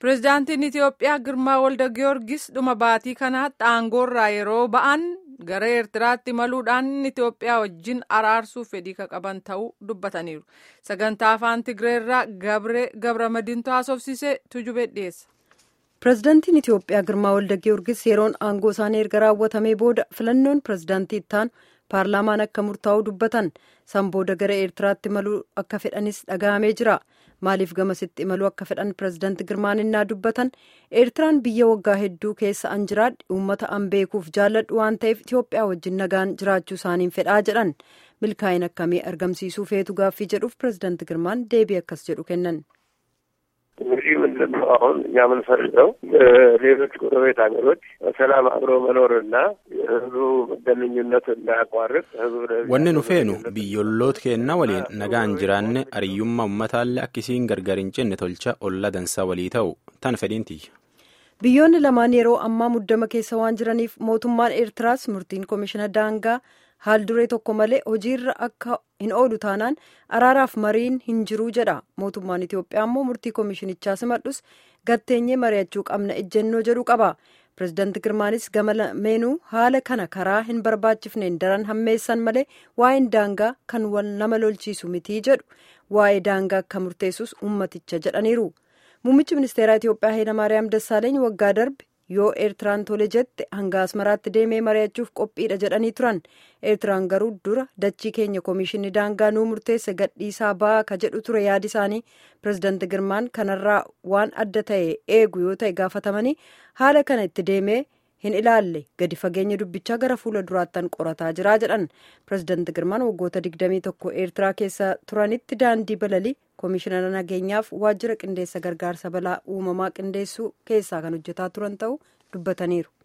Pireezidaantiin Itiyoophiyaa Girmaa Walda Giyoorgis dhuma baatii kanaatti aangoorraa yeroo ba'an gara Eertiraatti imaluudhaan Itiyoophiyaa wajjin araarsuuf fedhii kan qaban ta'uu dubbataniiru. Sagantaa afaan Tigireerraa Gabra Madiintu haasofsiisee tujubee dhiyeessa. Pireezidaantiin Itiyoophiyaa Girmaa Walda Giyoorgis yeroon aangoo isaanii erga raawwatamee booda filannoon pireezidaantii ittaanu paarlaamaan akka murtaa'u dubbatan san booda gara Eertiraatti imaluu akka fedhanis dhaga'amee jira. maaliif gamasitti imaluu akka fedhan pireezidaanti girmaan innaa dubbatan eertiraan biyya waggaa hedduu keessa an jiraadhe uummata an beekuuf jaalladhu waan ta'eef itiyoophiyaa wajjin nagaan jiraachuu isaaniin fedhaa jedhan milkaa'ina akkamii argamsiisuu feetu gaaffii jedhuuf pireezidaanti girmaan deebii akkas jedhu kennan. እንግዲህ ምንድን ነው አሁን እኛ የምንፈልገው ሌሎች ጎረቤት ሀገሮች በሰላም አብሮ መኖርና የህዝቡ ግንኙነት እንዳያቋርጥ ህዝቡ wanni nu feenu biyyoolloota keenna waliin nagaan jiraanne ariyyummaa ummataallee akkisiin gargar hin cinne tolcha olla dansaa walii ta'u tan fedhiin tiyya. biyyoonni lamaan yeroo ammaa muddama keessa waan jiraniif mootummaan eertiraas murtiin koomishina daangaa haal duree tokko malee hojiirra akka hin oolu taanaan araaraaf mariin hin jiruu jedha mootummaan itiyoophiyaa immoo murtii koomishinichaa simadhus gatteenyee mari'achuu qabna ejjennoo jedhu qaba pireezidaanti girmaanis gama lameenuu haala kana karaa hin barbaachifneen daran hammeessan malee waa'een daangaa kan wal nama lolchiisu mitii jedhu waa'ee daangaa akka murteessus ummaticha jedhaniiru muummichi ministeeraa itiyoophiyaa hayilamaariyaam dassaaleeny waggaa darbe yoo eertiraan tole jette hanga asmaraatti deemee mari'achuuf qophiidha jedhanii turan eertiraan garuu dura dachii keenya koomishinni daangaa nuu murteesse gadhiisaa ba'aa ka jedhu ture yaadi isaanii pireezidaanti girmaan kanarraa waan adda ta'e eegu yoo ta'e gaafatamanii haala kana itti deemee hin ilaalle gadi fageenya dubbichaa gara fuula duraattan qorataa jira jedhan pireezidaanti girmaan waggoota 21 eertiraa keessa turanitti daandii balalii koomishinara nageenyaaf waajjira qindeessa gargaarsa balaa uumamaa qindeessuu keessaa kan hojjetaa turan ta'uu dubbataniiru.